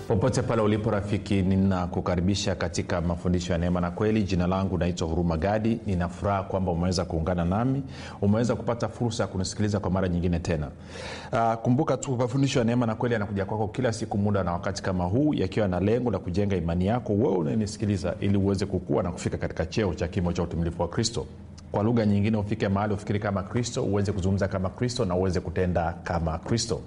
popote pale ulipo rafiki ninakukaribisha katika mafundisho ya neema na kweli jina langu naitwa huruma gadi ninafuraha kwamba umeweza kuungana nami umeweza kupata fursa ya kunisikiliza kwa mara nyingine tena uh, kumbuka tu mafundisho ya neema na kweli yanakuja kwako kila siku muda na wakati kama huu yakiwa na lengo la kujenga imani yako wewe unanisikiliza ili uweze kukua na kufika katika cheo cha kimo cha utumilifu wa kristo kwa lugha nyingine ufike mahali ufikiri kama kristo uweze kuzungumza kama kristo na uweze kutenda kama kristo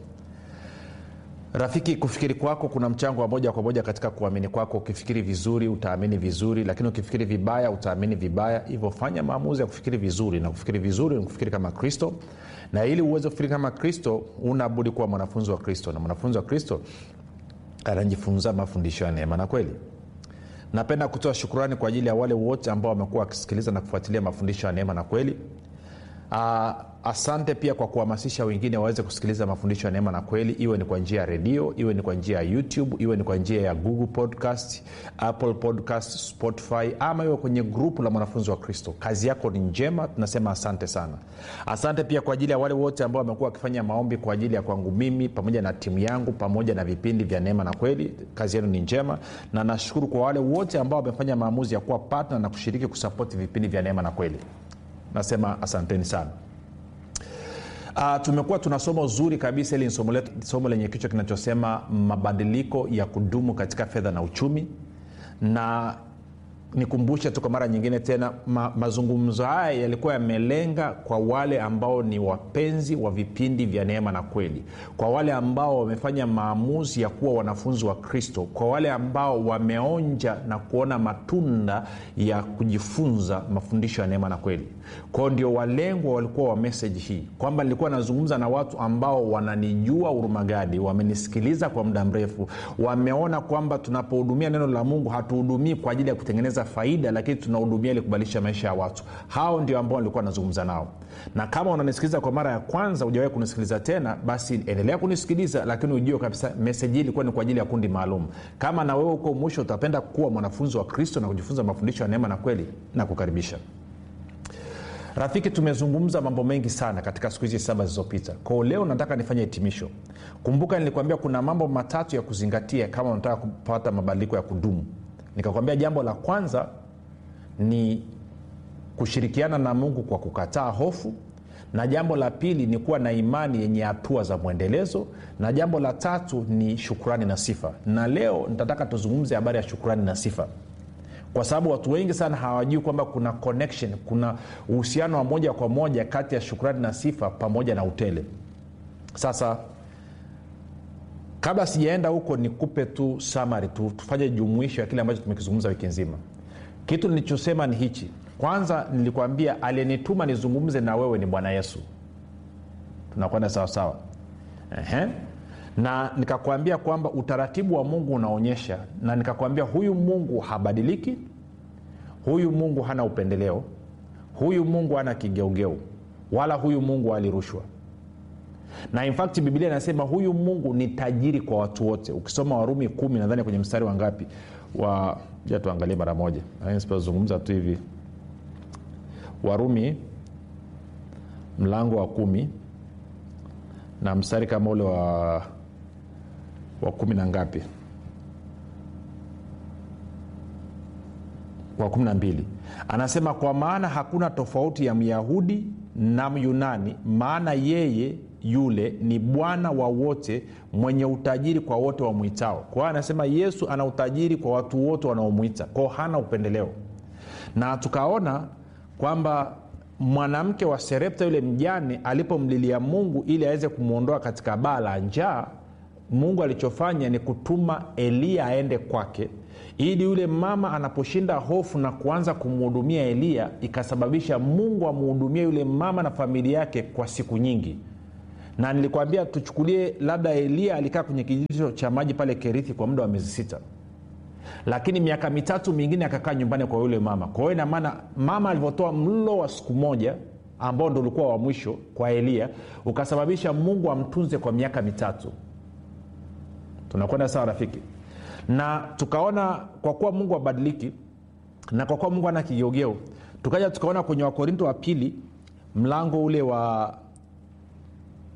rafiki kufikiri kwako kuna mchango wa moja kwa moja katika kuamini kwako ukifikiri vizuri utaamini vizuri lakini ukifikiri vibaya utaamini vibaya hivyo fanya maamuzi ya kufikiri vizuri na kufikiri vizuri ni kufikiri kama kristo na ili uweze kufikiri kama kristo unabudi kuwa mwanafunzi wa kristo na mwanafunzi wa kristo anajifunza mafundisho ya neema na kweli napenda kutoa shukurani kwa ajili ya wale wote ambao wamekuwa wakisikiliza na kufuatilia mafundisho ya neema na kweli uh, asante pia kwa kuhamasisha wengine waweze kusikiliza mafundisho ya neema na kweli iwe ni kwa njia ya redio iwe ni kwa njia ya youtube iwe ni kwa njia ya google podcast apple podcast spotify ama iwe kwenye grupu la mwanafunzi wa kristo kazi yako ni njema tunasema asante sana asante pia kwa ajili ya wale wote ambao wamekuwa wakifanya maombi kwa ajili ya kwangu mimi pamoja na timu yangu pamoja na vipindi vya neema na kweli kazi yenu ni njema na nashukuru kwa wale wote ambao wamefanya maamuzi ya kuwa patna na kushiriki kusapoti vipindi vya neema na kweli nasema asanteni sana Uh, tumekuwa tuna somo zuri kabisa ili ni somo, letu, somo lenye kichwa kinachosema mabadiliko ya kudumu katika fedha na uchumi na nikumbushe tu kwa mara nyingine tena ma, mazungumzo haya yalikuwa yamelenga kwa wale ambao ni wapenzi wa vipindi vya neema na kweli kwa wale ambao wamefanya maamuzi ya kuwa wanafunzi wa kristo kwa wale ambao wameonja na kuona matunda ya kujifunza mafundisho ya neema na kweli kwao ndio walengwa walikuwa wa meseji hii kwamba nilikuwa nazungumza na watu ambao wananijua urumagadi wamenisikiliza kwa muda mrefu wameona kwamba tunapohudumia neno la mungu hatuhudumii kwa ajili ya kutengeneza kutengeneza faida lakini tunahudumia ili kubadilisha maisha ya watu hao ndio ambao nilikuwa nazungumza nao na kama unanisikiliza kwa mara ya kwanza ujawahi kunisikiliza tena basi endelea kunisikiliza lakini ujue kabisa meseji hii ilikuwa ni kwa ajili ya kundi maalum kama na wewe huko mwisho utapenda kuwa mwanafunzi wa kristo na kujifunza mafundisho ya neema na kweli na kukaribisha rafiki tumezungumza mambo mengi sana katika siku hizi saba zilizopita kwao leo nataka nifanye hitimisho kumbuka nilikwambia kuna mambo matatu ya kuzingatia kama unataka kupata mabadiliko ya kudumu nikakwambia jambo la kwanza ni kushirikiana na mungu kwa kukataa hofu na jambo la pili ni kuwa na imani yenye hatua za mwendelezo na jambo la tatu ni shukurani na sifa na leo nitataka tuzungumze habari ya shukurani na sifa kwa sababu watu wengi sana hawajui kwamba kuna connection kuna uhusiano wa moja kwa moja kati ya shukrani na sifa pamoja na utele sasa kabla sijaenda huko nikupe tu samari tu, tufanye jumuisho ya kile ambacho tumekizungumza wiki nzima kitu nilichosema ni hichi kwanza nilikwambia aliyenituma nizungumze na wewe ni bwana yesu tunakwenda sawasawa na nikakwambia kwamba utaratibu wa mungu unaonyesha na nikakwambia huyu mungu habadiliki huyu mungu hana upendeleo huyu mungu hana kigeugeu wala huyu mungu alirushwa na infact biblia inasema huyu mungu ni tajiri kwa watu wote ukisoma warumi kumi nadhani kwenye mstari wa ngapi wa ja tuangalie mara moja sipozungumza tu hivi warumi mlango wa kumi na mstari kama ule wa wa kumi na ngapi wa kumi na mbili anasema kwa maana hakuna tofauti ya myahudi na myunani maana yeye yule ni bwana wa wote mwenye utajiri kwa wote wamwitao kwa hiyo anasema yesu ana utajiri kwa watu wote wanaomwita kwao hana upendeleo na tukaona kwamba mwanamke wa serepta yule mjane alipomlilia mungu ili aweze kumwondoa katika baa la njaa mungu alichofanya ni kutuma eliya aende kwake ili yule mama anaposhinda hofu na kuanza kumhudumia eliya ikasababisha mungu amhudumie yule mama na familia yake kwa siku nyingi na nilikwambia tuchukulie labda eliya alikaa kwenye kijito cha maji pale kerithi kwa muda wa miezi sita lakini miaka mitatu mingine akakaa nyumbani kwa yule mama kwa hiyo inamaana mama alivyotoa mlo wa siku moja ambao ndo ulikuwa wa mwisho kwa eliya ukasababisha mungu amtunze kwa miaka mitatu tunakwenda sawa rafiki na tukaona kwa kuwa mungu abadiliki na kwa kuwa mungu ana kigeugeu tukaja tukaona kwenye wakorinto wa pili mlango ule wa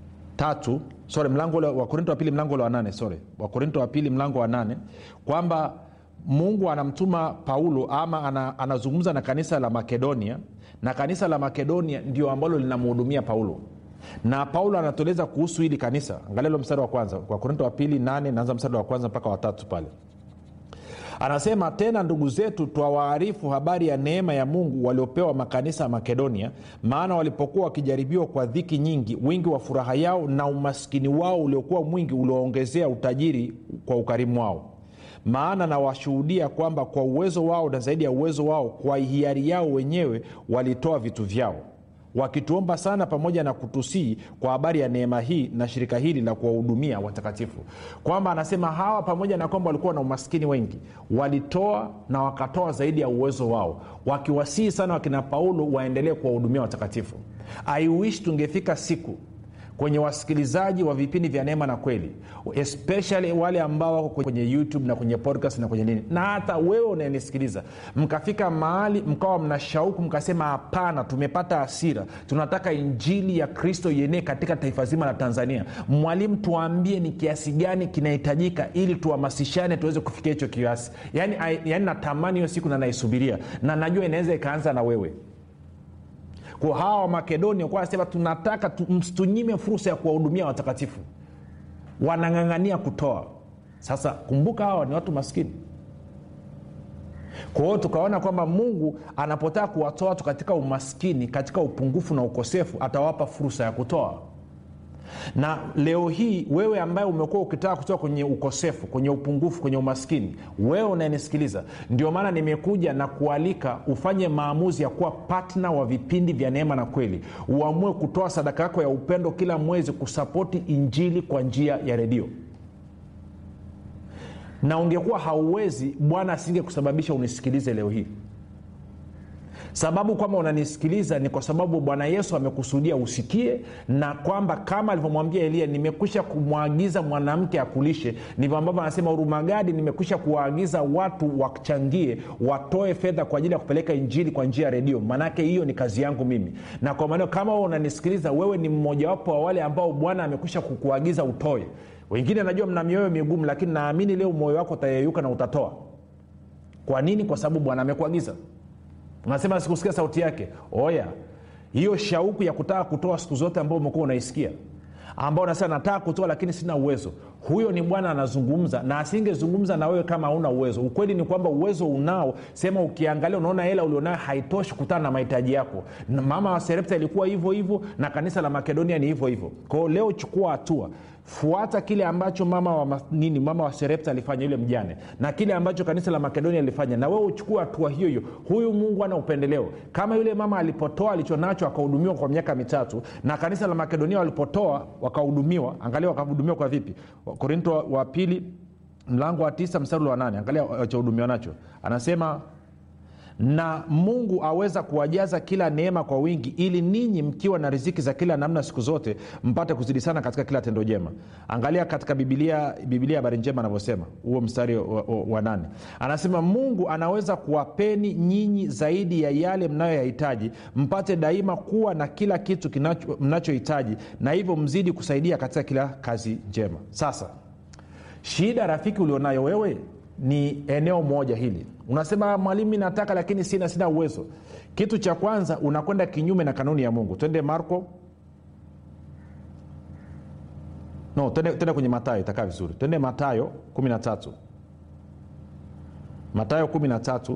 tatu sorry mlango ule wa korinto wa pili mlango ule wa nane sorry wa korinto wa pili mlango wa nane kwamba mungu anamtuma paulo ama ana, anazungumza na kanisa la makedonia na kanisa la makedonia ndio ambalo linamhudumia paulo na paulo anatueleza kuhusu hili kanisa angalia lo mstari wa kwanza kwa korinto wa pili nane naanza mstari wa kwanza mpaka watatu pale anasema tena ndugu zetu twawaarifu habari ya neema ya mungu waliopewa makanisa ya makedonia maana walipokuwa wakijaribiwa kwa dhiki nyingi wingi wa furaha yao na umaskini wao uliokuwa mwingi ulioongezea utajiri kwa ukarimu wao maana nawashuhudia kwamba kwa uwezo wao na zaidi ya uwezo wao kwa hiari yao wenyewe walitoa vitu vyao wakituomba sana pamoja na kutusii kwa habari ya neema hii na shirika hili la kuwahudumia watakatifu kwamba anasema hawa pamoja na kwamba walikuwa na umaskini wengi walitoa na wakatoa zaidi ya uwezo wao wakiwasihi sana wakina paulo waendelee kuwahudumia watakatifu aiwish tungefika siku kwenye wasikilizaji wa vipindi vya neema na kweli especially wale ambao wako kwenye youtube na kwenye podcast na kwenye nini na hata wewe unayenisikiliza mkafika mahali mkawa mna shauku mkasema hapana tumepata hasira tunataka injili ya kristo ienee katika taifa zima la tanzania mwalimu tuambie ni kiasi gani kinahitajika ili tuhamasishane tuweze kufikia hicho kiasi yaani, yaani natamani hiyo siku na naisubiria na najua inaweza ikaanza na wewe kwa hawa wa makedonia kuwa anasema tunataka msitunyime fursa ya kuwahudumia watakatifu wanang'ang'ania kutoa sasa kumbuka hawa ni watu maskini kwa hiyo tukaona kwamba mungu anapotaka kuwatoa watu katika umaskini katika upungufu na ukosefu atawapa fursa ya kutoa na leo hii wewe ambaye umekuwa ukitaka kutoka kwenye ukosefu kwenye upungufu kwenye umaskini wewe unayenisikiliza ndio maana nimekuja na kualika ufanye maamuzi ya kuwa patna wa vipindi vya neema na kweli uamue kutoa sadaka yako ya upendo kila mwezi kusapoti injili kwa njia ya redio na ungekuwa hauwezi bwana asinge kusababisha unisikilize leo hii sababu kwamba unanisikiliza ni kwa sababu bwana yesu amekusudia usikie na kwamba kama alivyomwambia eliya nimekwisha kumwagiza mwanamke akulishe ndivyo ambavyo anasema urumagadi nimekwisha kuwaagiza watu wachangie watoe fedha kwa ajili ya kupeleka injili kwa njia ya redio maanake hiyo ni kazi yangu mimi na kwa maanao kama wewe unanisikiliza wewe ni mmojawapo wa wale ambao bwana amekwisha kukuagiza utoe wengine najua mna mioyo migumu lakini naamini leo moyo wako utayeyuka na utatoa kwa nini kwa sababu bwana amekuagiza unasema sikusikia sauti yake oya hiyo shauku ya kutaka kutoa siku zote ambao umekuwa unaisikia ambao unasema nataka kutoa lakini sina uwezo huyo ni bwana anazungumza na asingezungumza na wewe kama hauna uwezo ukweli ni kwamba uwezo unao sema ukiangalia unaona hela ulionayo haitoshi kutana na mahitaji yako na mama wa serepta ilikuwa hivyo hivyo na kanisa la makedonia ni hivyo hivyo kwao leo chukua hatua fuata kile ambacho mama wa nini mama wa serepta alifanya yule mjane na kile ambacho kanisa la makedonia alifanya na wewe uchukue hatua hiyo hiyo huyu mungu ana upendeleo kama yule mama alipotoa alichonacho akahudumiwa kwa miaka mitatu na kanisa la makedonia walipotoa wakahudumiwa angalia wakahudumiwa kwa vipi korinto wa, wa pili mlango wa tisa mstari wa nane angalia wachahudumiwa nacho anasema na mungu aweza kuwajaza kila neema kwa wingi ili ninyi mkiwa na riziki za kila namna siku zote mpate kuzidi sana katika kila tendo jema angalia katika bibilia bibilia habari njema anavyosema huo mstari wa, wa, wa nane anasema mungu anaweza kuwapeni nyinyi zaidi ya yale mnayoyahitaji mpate daima kuwa na kila kitu mnachohitaji na hivyo mzidi kusaidia katika kila kazi njema sasa shida rafiki ulionayo wewe ni eneo moja hili unasema mwalimu nataka lakini sina sina uwezo kitu cha kwanza unakwenda kinyume na kanuni ya mungu twende marko no tende kwenye matayo itakaa vizuri twende matayo 13 matayo 13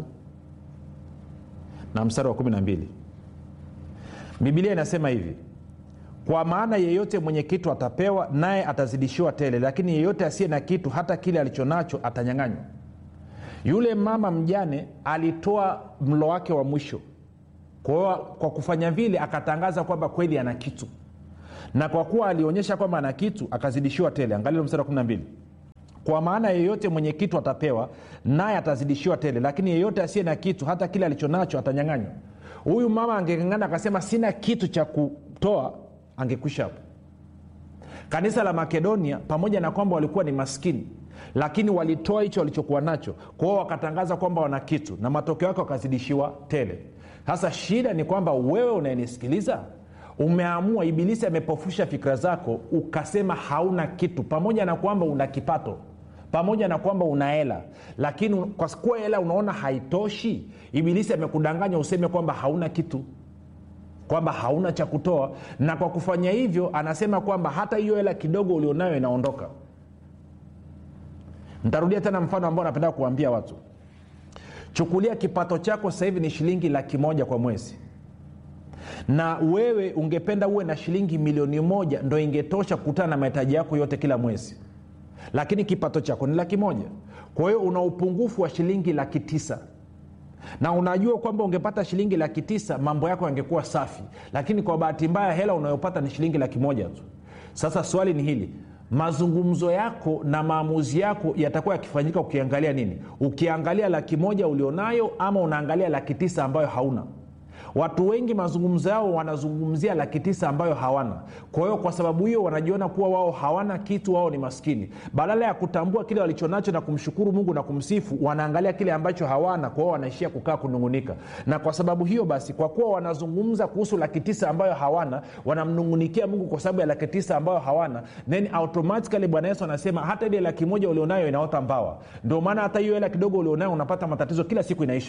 na mstari wa 12 bibilia inasema hivi kwa maana yeyote mwenye kitu atapewa naye atazidishiwa tele lakini yeyote asiye na kitu hata kile alichonacho atanyang'anywa yule mama mjane alitoa mlo wake wa mwisho kwa, kwa kufanya vile akatangaza kwamba kweli ana kitu na kwa kuwa alionyesha kwamba ana kitu akazidishiwa tele angalilo mstari wa 12 kwa maana yeyote mwenye kitu atapewa naye atazidishiwa tele lakini yeyote asiye na kitu hata kile alichonacho atanyang'anywa huyu mama angeng'ang'ana akasema sina kitu cha kutoa angekwisha hapo kanisa la makedonia pamoja na kwamba walikuwa ni maskini lakini walitoa hicho walichokuwa nacho kwao wakatangaza kwamba wana kitu na matokeo yake wakazidishiwa tele sasa shida ni kwamba wewe unayenisikiliza umeamua ibilisi amepofusha fikira zako ukasema hauna kitu pamoja na kwamba una kipato pamoja na kwamba una hela lakini kwa kuwa hela unaona haitoshi ibilisi amekudanganya useme kwamba hauna kitu kwamba hauna cha kutoa na kwa kufanya hivyo anasema kwamba hata hiyo hela kidogo ulionayo inaondoka ntarudia tena mfano ambao napenda kuambia watu chukulia kipato chako sasa hivi ni shilingi laki moja kwa mwezi na wewe ungependa uwe na shilingi milioni moja ndo ingetosha kukutana na mahitaji yako yote kila mwezi lakini kipato chako ni laki moja kwa hiyo una upungufu wa shilingi laki tisa na unajua kwamba ungepata shilingi laki tisa mambo yako yangekuwa safi lakini kwa bahati mbaya hela unayopata ni shilingi laki moja tu sasa swali ni hili mazungumzo yako na maamuzi yako yatakuwa yakifanyika ukiangalia nini ukiangalia laki moja ulionayo ama unaangalia laki tisa ambayo hauna watu wengi mazungumzo yao wanazungumzia laki tisa ambayo hawana kwa hiyo kwa sababu hiyo wanajiona kuwa wao hawana kitu wao ni maskini badala ya kutambua kile walichonacho na kumshukuru mungu na kumsifu wanaangalia kile ambacho hawana kwa hiyo wanaishia kukaa kunungunika na kwa sababu hiyo basi kwa kuwa wanazungumza kuhusu laki tisa ambayo hawana wanamnungunikia mungu kwa sababu ya laki tisa ambayo hawana then automatically bwana yesu anasema hata ile laki moja ulionayo inaota mbawa ndio maana hata hiyo hela kidogo ulionayo unapata matatizo kila siku inaisha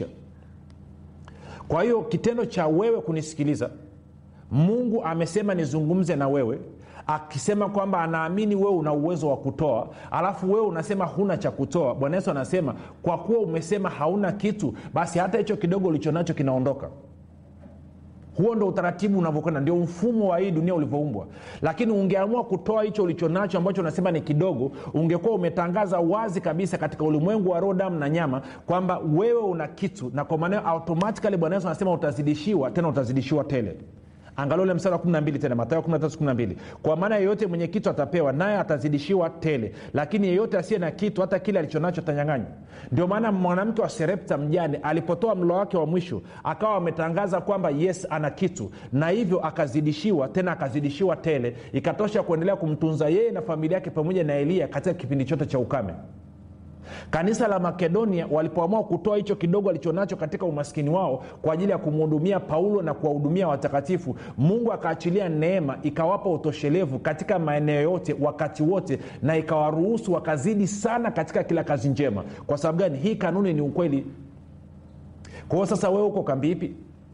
kwa hiyo kitendo cha wewe kunisikiliza mungu amesema nizungumze na wewe akisema kwamba anaamini wewe una uwezo wa kutoa alafu wewe unasema huna cha kutoa bwana yesu anasema kwa kuwa umesema hauna kitu basi hata hicho kidogo ulichonacho kinaondoka huo ndo utaratibu unavyokwenda ndio mfumo wa hii dunia ulivyoumbwa lakini ungeamua kutoa hicho ulichonacho ambacho unasema ni kidogo ungekuwa umetangaza wazi kabisa katika ulimwengu wa roho damu na nyama kwamba wewe una kitu na kwa maanao automatikali bwana yesu anasema utazidishiwa tena utazidishiwa tele angalia ule mstari wa 12 tena matayo 13 kwa maana yeyote mwenye kitu atapewa naye atazidishiwa tele lakini yeyote asiye na kitu hata kile alichonacho atanyanganywa ndio maana mwanamke wa serepta mjane alipotoa mlo wake wa mwisho akawa ametangaza kwamba yes ana kitu na hivyo akazidishiwa tena akazidishiwa tele ikatosha kuendelea kumtunza yeye na familia yake pamoja na eliya katika kipindi chote cha ukame kanisa la makedonia walipoamua kutoa hicho kidogo alichonacho katika umaskini wao kwa ajili ya kumhudumia paulo na kuwahudumia watakatifu mungu akaachilia neema ikawapa utoshelevu katika maeneo yote wakati wote na ikawaruhusu wakazidi sana katika kila kazi njema kwa sababu gani hii kanuni ni ukweli kwa hiyo sasa wewe uko kambi ipi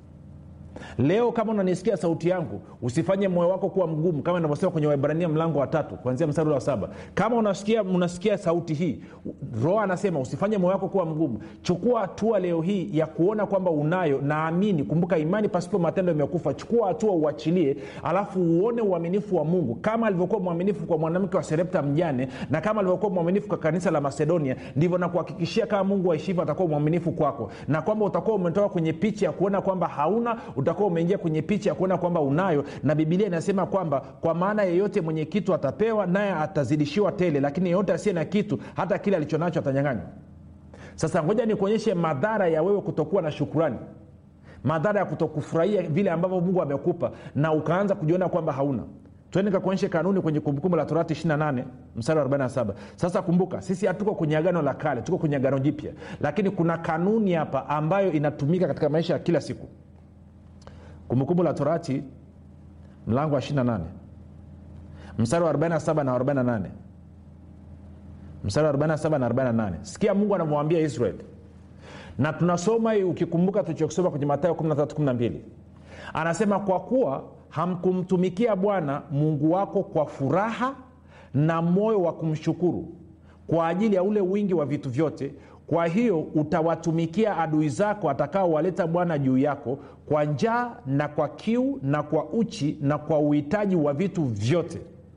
leo kama unanisikia sauti yangu usifanye moyo wako kuwa mgumu kama inavyosema kwenye waibrania mlango wa tatu kuanzia mstari wa saba kama unasikia unasikia sauti hii roho anasema usifanye moyo wako kuwa mgumu chukua hatua leo hii ya kuona kwamba unayo naamini kumbuka imani pasipo matendo imekufa chukua hatua uachilie alafu uone uaminifu wa mungu kama alivyokuwa mwaminifu kwa mwanamke wa serepta mjane na kama alivyokuwa mwaminifu kwa kanisa la macedonia ndivyo nakuhakikishia kama mungu aishivyo atakuwa mwaminifu kwako na kwamba utakuwa umetoka kwenye picha ya kuona kwamba hauna utakuwa umeingia kwenye picha ya kuona kwamba unayo na bibilia inasema kwamba kwa maana yeyote mwenye kitu atapewa naye atazidishiwa tele lakini yeyote asiye na kitu hata kile alichonacho atanyanganywa sasa ngoja nikuonyeshe madhara ya wewe kutokuwa na shukurani madhara ya kutokufurahia vile ambavyo mungu amekupa na ukaanza kujiona kwamba hauna twende kakuonyeshe kanuni kwenye kumbukumbu la torati 28 mstari wa 47 sasa kumbuka sisi hatuko kwenye agano la kale tuko kwenye agano jipya lakini kuna kanuni hapa ambayo inatumika katika maisha ya kila siku kumbukumbu la torati mlango wa 28 mstari wa 47 na 48 mstari wa 47 na 48 sikia mungu anamwambia israeli na tunasoma hii ukikumbuka tulichokisoma kwenye matayo 1312 anasema kwa kuwa hamkumtumikia bwana mungu wako kwa furaha na moyo wa kumshukuru kwa ajili ya ule wingi wa vitu vyote kwa hiyo utawatumikia adui zako atakaowaleta bwana juu yako kwa njaa na kwa kiu na kwa uchi na kwa uhitaji wa vitu vyote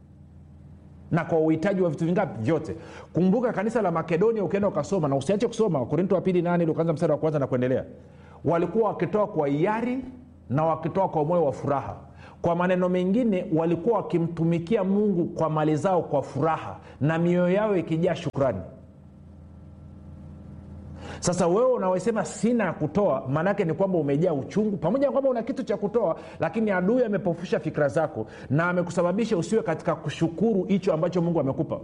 na kwa uhitaji wa vitu vingapi vyote kumbuka kanisa la makedonia ukienda ukasoma na usiache kusoma wakorinto wa pili nane ili ukaanza mstari wa kwanza na kuendelea walikuwa wakitoa kwa hiari na wakitoa kwa moyo wa furaha kwa maneno mengine walikuwa wakimtumikia mungu kwa mali zao kwa furaha na mioyo yao ikijaa shukrani sasa wewe unawesema sina ya kutoa maanaake ni kwamba umejaa uchungu pamoja na kwamba una kitu cha kutoa lakini adui amepofusha fikira zako na amekusababisha usiwe katika kushukuru hicho ambacho mungu amekupa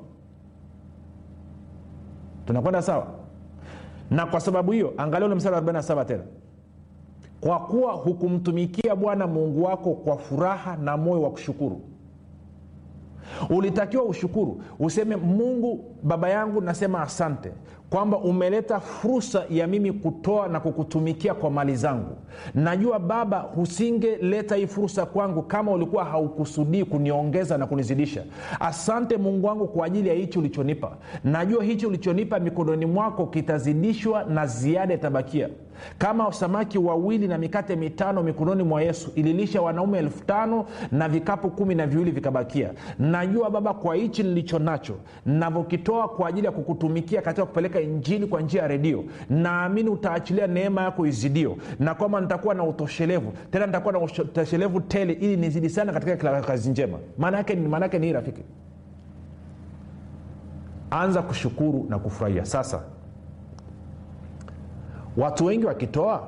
tunakwenda sawa na kwa sababu hiyo angalia ule mstari wa 47 tena kwa kuwa hukumtumikia bwana mungu wako kwa furaha na moyo wa kushukuru ulitakiwa ushukuru useme mungu baba yangu nasema asante kwamba umeleta fursa ya mimi kutoa na kukutumikia kwa mali zangu najua baba husingeleta hii fursa kwangu kama ulikuwa haukusudii kuniongeza na kunizidisha asante mungu wangu kwa ajili ya hichi ulichonipa najua hichi ulichonipa mikononi mwako kitazidishwa na ziada itabakia kama samaki wawili na mikate mitano mikononi mwa yesu ililisha wanaume elfu tano na vikapu kumi na viwili vikabakia najua baba kwa hichi nilicho nacho navyokitoa kwa ajili ya kukutumikia katika kupeleka injili kwa njia ya redio naamini utaachilia neema yako izidio na kwamba nitakuwa na utoshelevu tena nitakuwa na utoshelevu tele ili nizidi sana katika kila kazi njema maana yake maana yake ni hii rafiki anza kushukuru na kufurahia sasa watu wengi wakitoa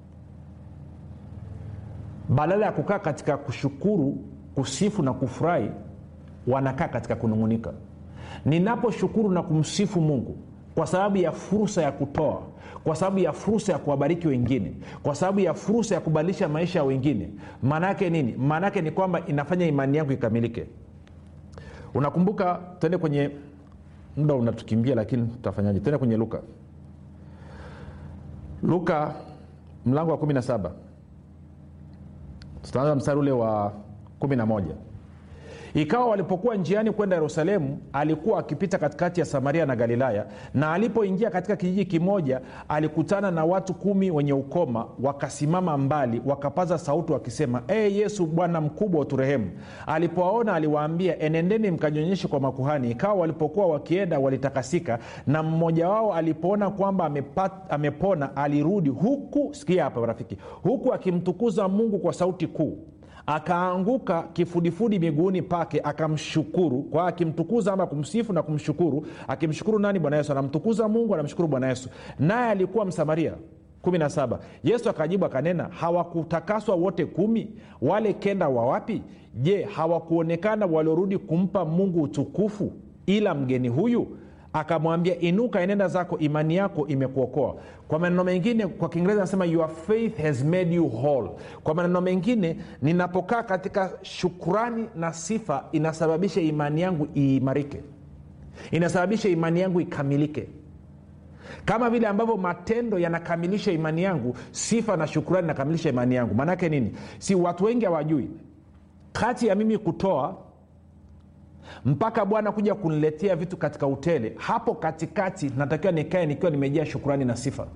badala ya kukaa katika kushukuru kusifu na kufurahi wanakaa katika kunung'unika ninaposhukuru na kumsifu mungu kwa sababu ya fursa ya kutoa kwa sababu ya fursa ya kuwabariki wengine kwa sababu ya fursa ya kubadilisha maisha ya wengine maana yake nini maana yake ni kwamba inafanya imani yangu ikamilike unakumbuka tuende kwenye muda unatukimbia lakini tutafanyaje tuende kwenye luka luka mlango wa 17 tutaanza mstari ule wa 11 ikawa walipokuwa njiani kwenda yerusalemu alikuwa akipita katikati ya samaria na galilaya na alipoingia katika kijiji kimoja alikutana na watu kumi wenye ukoma wakasimama mbali wakapaza sauti wakisema ee yesu bwana mkubwa uturehemu alipowaona aliwaambia enendeni mkanyonyeshe kwa makuhani ikawa walipokuwa wakienda walitakasika na mmoja wao alipoona kwamba amepat, amepona alirudi huku sikia hapa rafiki huku akimtukuza mungu kwa sauti kuu akaanguka kifudifudi miguuni pake akamshukuru kwa akimtukuza ama kumsifu na kumshukuru akimshukuru nani bwana yesu anamtukuza mungu anamshukuru bwana yesu naye alikuwa msamaria 17 yesu akajibu akanena hawakutakaswa wote kumi wale kenda wa wapi je hawakuonekana waliorudi kumpa mungu utukufu ila mgeni huyu akamwambia inuka enenda zako imani yako imekuokoa kwa maneno mengine kwa kiingereza anasema your faith has made you whole kwa maneno mengine ninapokaa katika shukrani na sifa inasababisha imani yangu iimarike inasababisha imani yangu ikamilike kama vile ambavyo matendo yanakamilisha imani yangu sifa na shukrani inakamilisha imani yangu maanaake nini si watu wengi hawajui kati ya mimi kutoa mpaka bwana kuja kuniletea vitu katika utele hapo katikati natakiwa nikae nikiwa nimejaa shukurani na sifa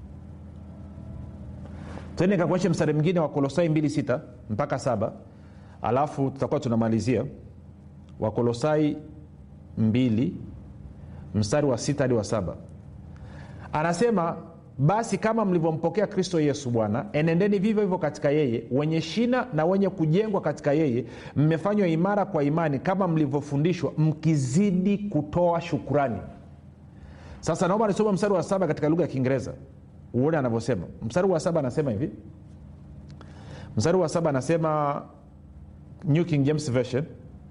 tende nikakuonyesha mstari mwingine wa kolosai 26 mpaka 7 alafu tutakuwa tunamalizia wakolosai 2 mstari wa 6 hadi wa 7 anasema basi kama mlivyompokea kristo yesu bwana enendeni vivyo hivyo katika yeye wenye shina na wenye kujengwa katika yeye mmefanywa imara kwa imani kama mlivyofundishwa mkizidi kutoa shukurani sasa naomba nisoma mstari wa saba katika lugha ya kiingereza uone anavyosema mstari wa saba anasema hivi mstari wa saba anasema new king james version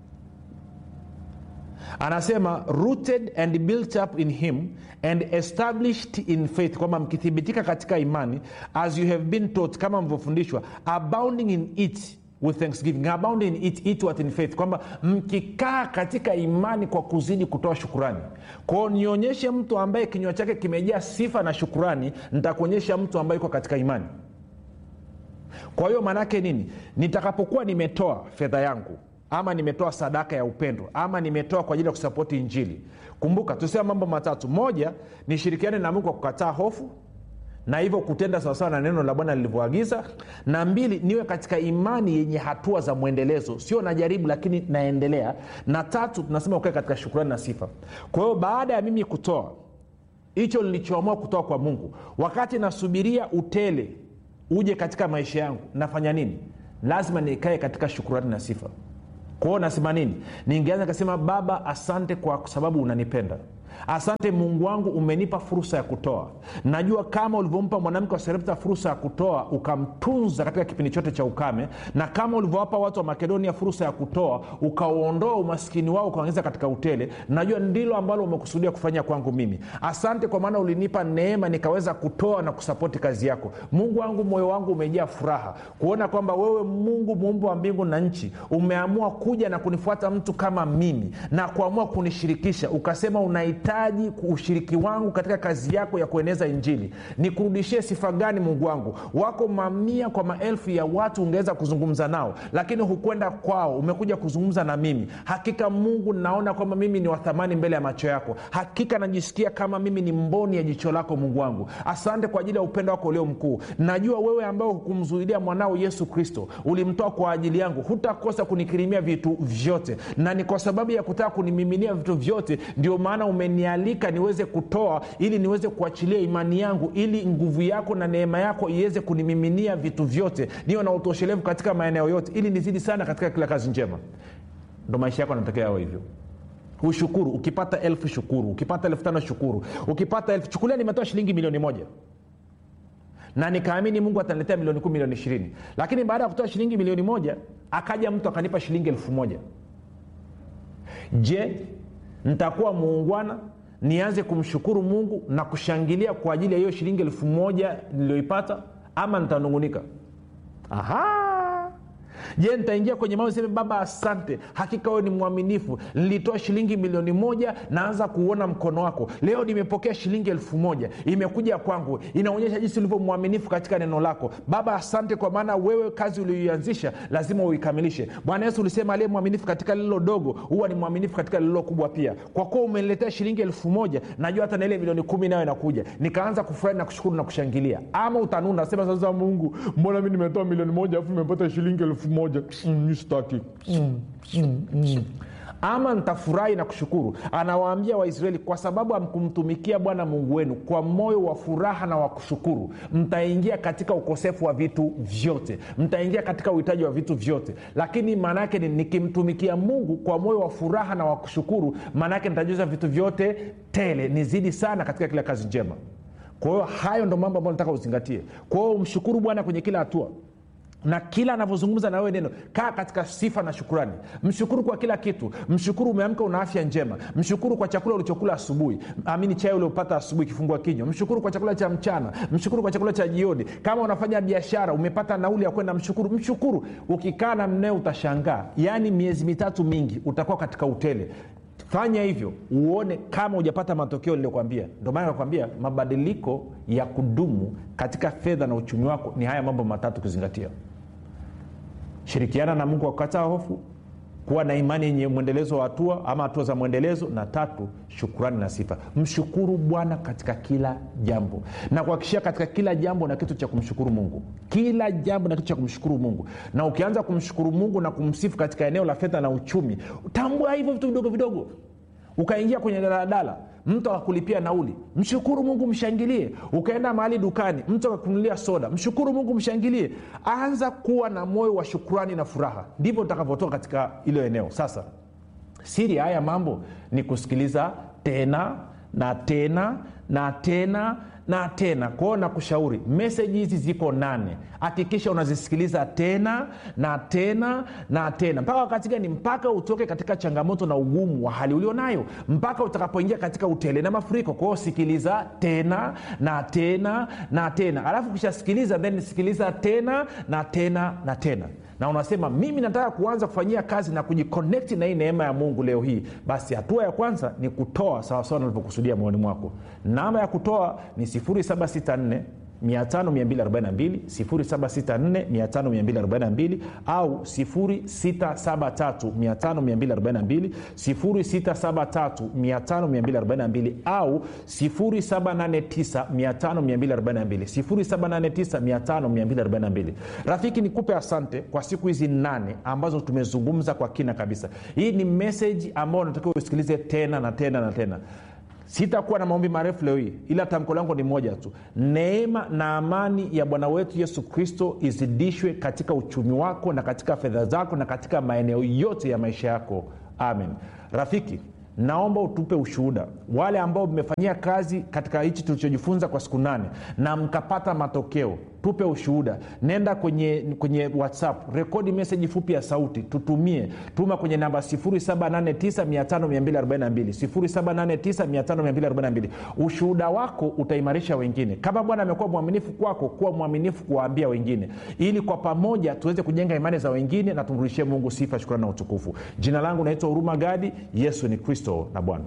anasema rooted and built up in him and established in faith kwamba mkithibitika katika imani as you have been taught kama mlivyofundishwa abounding in it with thanksgiving abounding in it, it what in faith kwamba mkikaa katika imani kwa kuzidi kutoa shukurani kwao nionyeshe mtu ambaye kinywa chake kimejaa sifa na shukurani nitakuonyesha mtu ambaye yuko katika imani kwa hiyo maanaake nini nitakapokuwa nimetoa fedha yangu ama nimetoa sadaka ya upendo ama nimetoa kwa ajili ya kusapoti injili kumbuka tusema mambo matatu moja nishirikiane na mungu kwa kukataa hofu na hivyo kutenda sawasawa na neno la bwana lilivyoagiza na mbili niwe katika imani yenye hatua za mwendelezo sio najaribu lakini naendelea na tatu tunasema ukae katika shukurani na sifa kwa hiyo baada ya mimi kutoa hicho nilichoamua kutoa kwa mungu wakati nasubiria utele uje katika maisha yangu nafanya nini lazima nikae katika shukurani na sifa kwao nasema nini ningeanza kasema baba asante kwa sababu unanipenda asante mungu wangu umenipa fursa ya kutoa najua kama ulivyompa mwanamke wa serepta fursa ya kutoa ukamtunza katika kipindi chote cha ukame na kama ulivyowapa watu wa makedonia fursa ya kutoa ukauondoa umaskini wao ukaongeza katika utele najua ndilo ambalo umekusudia kufanya kwangu mimi asante kwa maana ulinipa neema nikaweza kutoa na kusapoti kazi yako mungu wangu moyo wangu umejaa furaha kuona kwamba wewe mungu muumbe wa mbingu na nchi umeamua kuja na kunifuata mtu kama mimi na kuamua kunishirikisha ukasema unahitaji ushiriki wangu katika kazi yako ya kueneza injili nikurudishie sifa gani mungu wangu wako mamia kwa maelfu ya watu ungeweza kuzungumza nao lakini hukwenda kwao umekuja kuzungumza na mimi hakika mungu naona kwamba mimi ni wathamani mbele ya macho yako hakika najisikia kama mimi ni mboni ya jicho lako mungu wangu asante kwa ajili ya upendo wako ulio mkuu najua wewe ambao hukumzuilia mwanao yesu kristo ulimtoa kwa ajili yangu hutakosa kunikirimia vitu vyote na ni kwa sababu ya kutaka kunimiminia vitu vyote ndio maana umenialika niweze kutoa ili niweze kuachilia imani yangu ili nguvu yako na neema yako iweze kunimiminia vitu vyote niwe na utoshelevu katika maeneo yote ili nizidi sana katika kila kazi njema ndo maisha yako anatokea yao hivyo ushukuru ukipata elfu shukuru ukipata elfu tano shukuru ukipata elfu chukulia nimetoa shilingi milioni moja na nikaamini mungu ataniletea milioni kumi milioni ishirini lakini baada ya kutoa shilingi milioni moja akaja mtu akanipa shilingi elfu moja je nitakuwa muungwana nianze kumshukuru mungu na kushangilia kwa ajili ya hiyo shilingi elfu moja niliyoipata ama nitanungunika aha je nitaingia kwenye mao seme baba asante hakika wewe ni mwaminifu nilitoa shilingi milioni moja naanza kuuona mkono wako leo nimepokea shilingi elfu moja imekuja kwangu inaonyesha jinsi ulivyo mwaminifu katika neno lako baba asante kwa maana wewe kazi ulioianzisha lazima uikamilishe bwana yesu ulisema aliye mwaminifu katika lililo dogo huwa ni mwaminifu katika lililo kubwa pia kwa kuwa umeniletea shilingi elfu moja najua hata na ile milioni kumi nayo inakuja nikaanza kufurahi na kushukuru na kushangilia ama utanuna sema sasa mungu mbona mi nimetoa milioni moja alafu nimepata shilingi elfu moja mm, staki mm, mm, mm ama nitafurahi na kushukuru anawaambia waisraeli kwa sababu amkumtumikia bwana mungu wenu kwa moyo wa furaha na wa kushukuru mtaingia katika ukosefu wa vitu vyote mtaingia katika uhitaji wa vitu vyote lakini maana yake ni nikimtumikia mungu kwa moyo wa furaha na wa kushukuru maana yake nitajuza vitu vyote tele nizidi sana katika kila kazi njema kwa hiyo hayo ndo mambo ambayo nataka uzingatie kwa hiyo umshukuru bwana kwenye kila hatua na kila anavyozungumza na wewe neno kaa katika sifa na shukurani mshukuru kwa kila kitu mshukuru umeamka una afya njema mshukuru kwa chakula ulichokula asubuhi amini chai uliopata asubuhi kifungua kinywa mshukuru kwa chakula cha mchana mshukuru kwa chakula cha jioni kama unafanya biashara umepata nauli ya kwenda mshukuru mshukuru ukikaa na mneo utashangaa yaani miezi mitatu mingi utakuwa katika utele fanya hivyo uone kama hujapata matokeo niliyokwambia ndio maana nakwambia mabadiliko ya kudumu katika fedha na uchumi wako ni haya mambo matatu kuzingatia shirikiana na mungu wa kukataa hofu kuwa na imani yenye mwendelezo wa hatua ama hatua za mwendelezo na tatu shukurani na sifa mshukuru bwana katika kila jambo na kuhakikishia katika kila jambo na kitu cha kumshukuru mungu kila jambo na kitu cha kumshukuru mungu na ukianza kumshukuru mungu na kumsifu katika eneo la fedha na uchumi tambua hivyo vitu vidogo vidogo ukaingia kwenye daladala mtu akakulipia nauli mshukuru mungu mshangilie ukaenda mahali dukani mtu akakunulia soda mshukuru mungu mshangilie anza kuwa na moyo wa shukurani na furaha ndivyo utakavyotoka katika ilo eneo sasa siri ya haya mambo ni kusikiliza tena na tena na tena na tena kwao nakushauri meseji hizi ziko nane hakikisha unazisikiliza tena na tena na tena mpaka wakati gani mpaka utoke katika changamoto na ugumu wa hali ulionayo mpaka utakapoingia katika utele na mafuriko kwao sikiliza tena na tena na tena alafu ukishasikiliza then sikiliza tena na tena na tena na unasema mimi nataka kuanza kufanyia kazi na kujikonekti na hii neema ya mungu leo hii basi hatua ya kwanza ni kutoa sawasawa nalivyokusudia moyoni mwako namba ya kutoa ni 764 5242 764 au 673 673 au 789 rafiki nikupe asante kwa siku hizi nane ambazo tumezungumza kwa kina kabisa hii ni meseji ambayo unatakiwa usikilize tena na tena na tena sitakuwa na maombi marefu leo hii ila tamko langu ni moja tu neema na amani ya bwana wetu yesu kristo izidishwe katika uchumi wako na katika fedha zako na katika maeneo yote ya maisha yako amen rafiki naomba utupe ushuhuda wale ambao mmefanyia kazi katika hichi tulichojifunza kwa siku nane na mkapata matokeo tupe ushuhuda nenda kwenye kwenye whatsapp rekodi meseji fupi ya sauti tutumie tuma kwenye namba 7895242 7895242 ushuhuda wako utaimarisha wengine kama bwana amekuwa mwaminifu kwako kuwa mwaminifu kuwaambia wengine ili kwa pamoja tuweze kujenga imani za wengine na tumrudishie mungu sifa shukrani na utukufu jina langu naitwa huruma gadi yesu ni kristo na bwana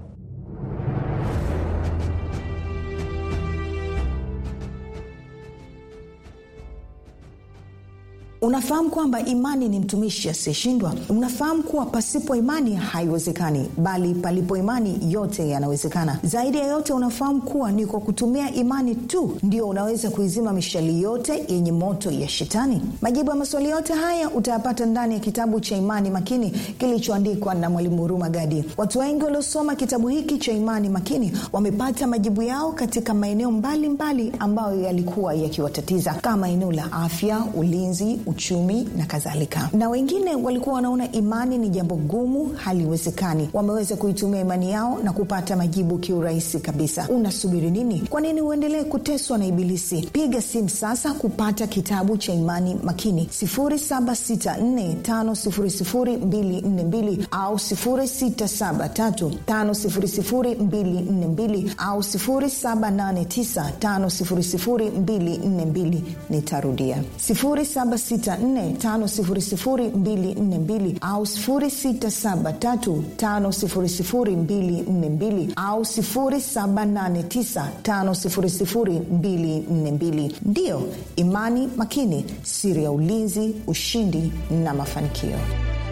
unafahamu kwamba imani ni mtumishi asiyeshindwa unafahamu kuwa pasipo imani haiwezekani bali palipo imani yote yanawezekana zaidi ya yote unafahamu kuwa ni kwa kutumia imani tu ndio unaweza kuizima mishali yote yenye moto ya shetani majibu ya maswali yote haya utayapata ndani ya kitabu cha imani makini kilichoandikwa na mwalimu huruma gadi watu wengi waliosoma kitabu hiki cha imani makini wamepata majibu yao katika maeneo mbalimbali ambayo yalikuwa yakiwatatiza kama eneo la afya ulinzi uchumi na kadhalika na wengine walikuwa wanaona imani ni jambo gumu haliwezekani wameweza kuitumia imani yao na kupata majibu kiurahisi kabisa unasubiri nini kwa nini uendelee kuteswa na ibilisi piga simu sasa kupata kitabu cha imani makini 7645242 au 6735242 au 7895242 nitarudia 7645242 au 6735242 au 7895242 ndiyo imani makini siri ya ulinzi ushindi na mafanikio